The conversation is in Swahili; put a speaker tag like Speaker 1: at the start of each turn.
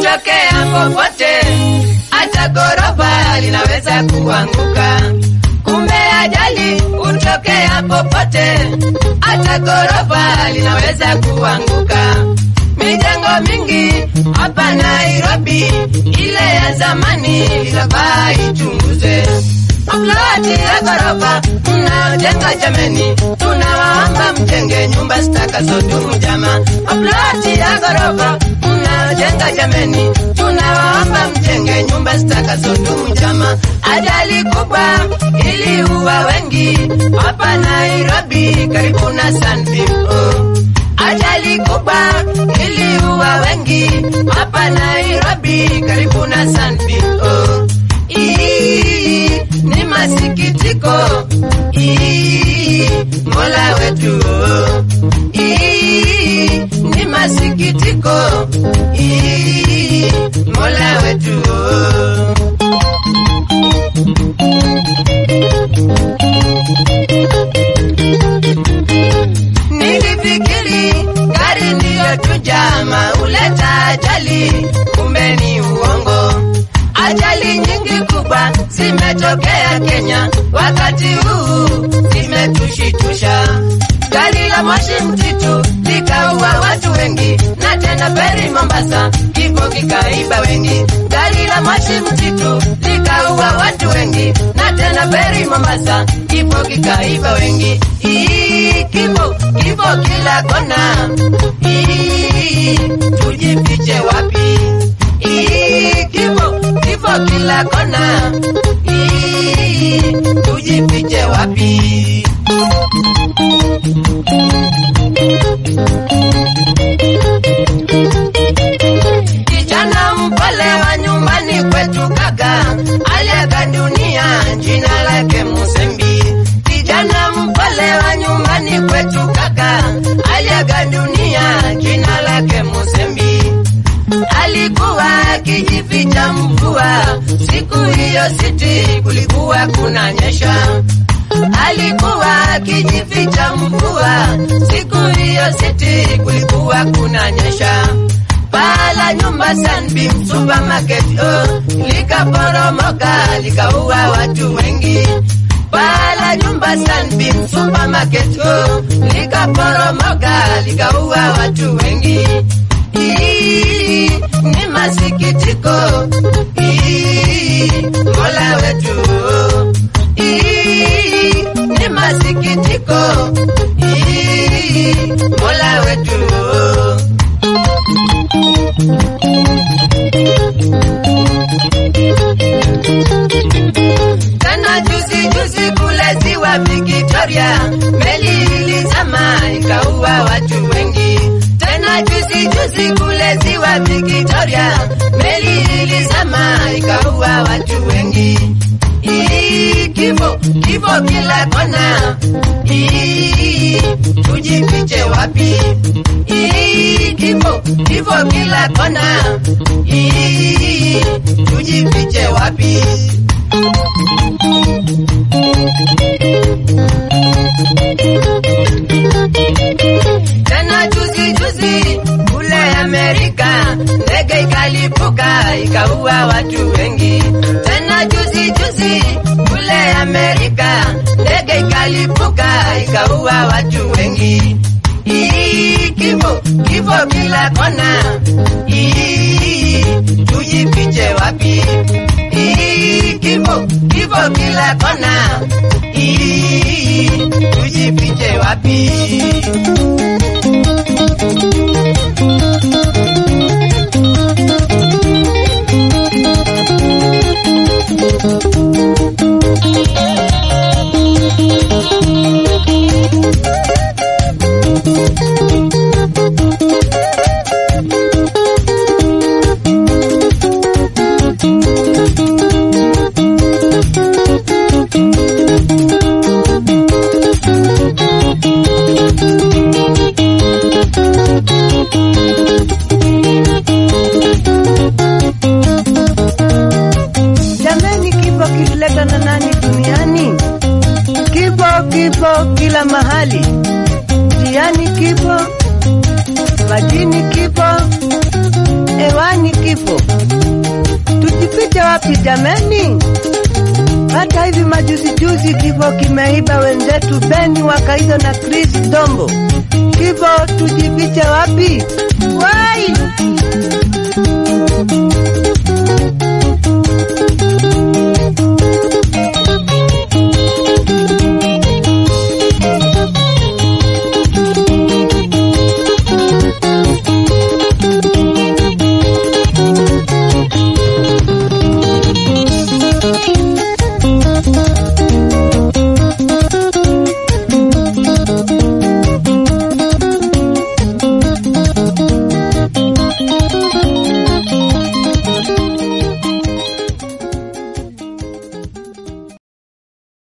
Speaker 1: hutokea popote, hata ghorofa linaweza kuanguka. Kumbe ajali hutokea popote, hata ghorofa linaweza kuanguka. Mijengo mingi hapa Nairobi, ile ya zamani inafaa ichunguze. Maploti ya ghorofa mnaojenga jameni, tunawaomba mjenge nyumba zitakazodumu jama. Maploti ya ghorofa mnaojenga jameni, tunawaomba mjenge nyumba zitakazodumu jama. Ajali kubwa iliua wengi hapa Nairobi, karibu na Sunbeam. Oh. Ajali kubwa iliua wengi hapa Nairobi, karibu na Sunbeam. Oh. Ii, ni masikitiko Ii, Mola wetu oh. Ii, ni masikitiko Ii, Mola wetu oh. Nilifikiri gari ndiyo tu jama huleta ajali, kumbe ni uongo. Ajali nyingi kubwa zimetokea Kenya wakati huu, zimetushitusha. Gari la moshi mtitu likaua watu wengi, na tena feri Mombasa kifo kikaiba wengi. Gari la moshi mtitu likaua watu wengi, na tena feri Mombasa kifo kikaiba wengi. Ii, kifo kifo kila kona. Ii, tujifiche wapi? Ii, kifo kifo kila kona. Ii, tujifiche wapi? Kijana mpole wa nyumbani kwetu kaka aliaga dunia, jina lake Musembi. Kijana mpole wa nyumbani kwetu kaka aliaga dunia, jina lake Musembi. Alikuwa akijificha mvua, siku hiyo siti kulikuwa kunanyesha. Alikuwa akijificha mvua, siku hiyo siti kulikuwa kunanyesha. Paa la nyumba Sunbeam Supermarket oh, likaporomoka likaua watu wengi. Paa la nyumba Sunbeam Supermarket oh, likaporomoka likaua watu wengi. Ii, ni masikitiko Ii, Mola wetu Ii, ni masikitiko Ii, Mola wetu tena juzi juzi kule ziwa Victoria, meli ilizama ikaua watu wengi. Tena juzi juzi kule ziwa Victoria, meli ilizama ikaua watu wengi. Ii, kifo kifo kila kona. Ii, tujifiche wapi? Ii, kifo kifo kila kona. Ii, tujifiche wapi? Tena juzi juzi kule Amerika ndege ikalipuka ikaua watu wengi. Tena juzi juzi kule Amerika ndege ikalipuka ikaua watu wengi. Ii, kifo kifo kila kona. Ii, tujifiche wapi? Ii, kifo kifo kila kona. Ii, tujifiche wapi? haki jameni. Hata hivi majuzi juzi kifo kimeiba wenzetu Beni Wakaizo na Chris Dombo. Kifo tujifiche wapi? Wai!